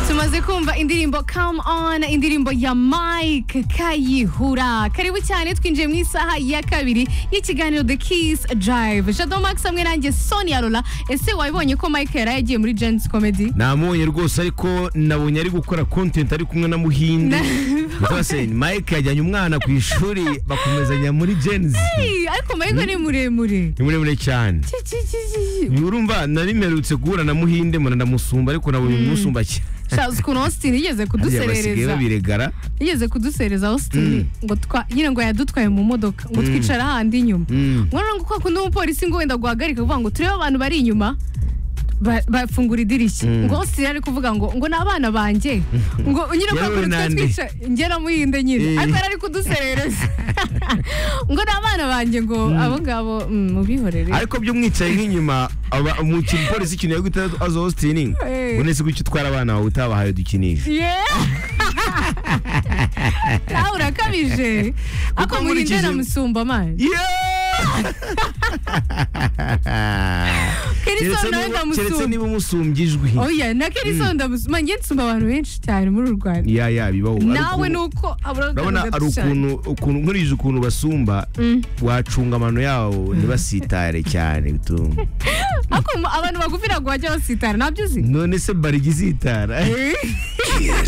tumaze kumva indirimbo come on indirimbo ya mike kayihura karibu cyane twinjiye mu isaha ya kabiri y'ikiganiro the kiss drive jado max hamwe nanjye sonia lola ese wabibonye ko mike yari yagiye muri gens comedy namubonye rwose ariko nabonye ari gukora content ari kumwe na muhinde rwose mike yajyanye umwana ku ishuri bakomezanya muri gens Hey, ariko mike ni muremure ni muremure cyane Ki- ki- ki- ki- ki. urumva nari mperutse guhura na muhinde mbona ndamusumba ariko nabonye umusumba cyane shaza ukuntu austin yigeze Harya basigaye kuduserereza babiregara yigeze kudusereza austin ngo twa- nyine ngo yadutwaye mu modoka ngo twicara ahandi inyuma Mm. nkora ngo kwa kundi umupolisi ngo wenda guhagarika kuvuga ngo turebe abantu bari inyuma ba- bafungura idirishya Mm. ngo austin ari kuvuga ngo ngo ni abana banjye ngo nyine kwa Yewe kundi twe nande. twicaye njye namuhinde nyine Eh. ariko yari ari kuduserereza ngo ni abana banjye ngo abo ngabo mm, mubihorere ariko by'umwicaye nk'inyuma aba- umukinnyi polisi ikintu yo guhita aza hositini Eh. ubonetse gutyo utwara abana bawe utabahaye udukinisho nawe urakabije ako Kuko muhinde nkurikije- namusumba amazi kelison nawe keretse ndamusumba niba umusumbye ijwi oya na kelison ndamusumba njye nsumba abantu benshi cyane muri uru rwanda ya ya bibaho nawe ni uko urabona ari aburagatatu ukuntu ukuntu nkurije ukuntu basumba wacunga amano yawo ntibasitare cyane bituma ariko abantu bagufi ntabwo bajya basitara ntabyo uzi none se barigizitara Eh.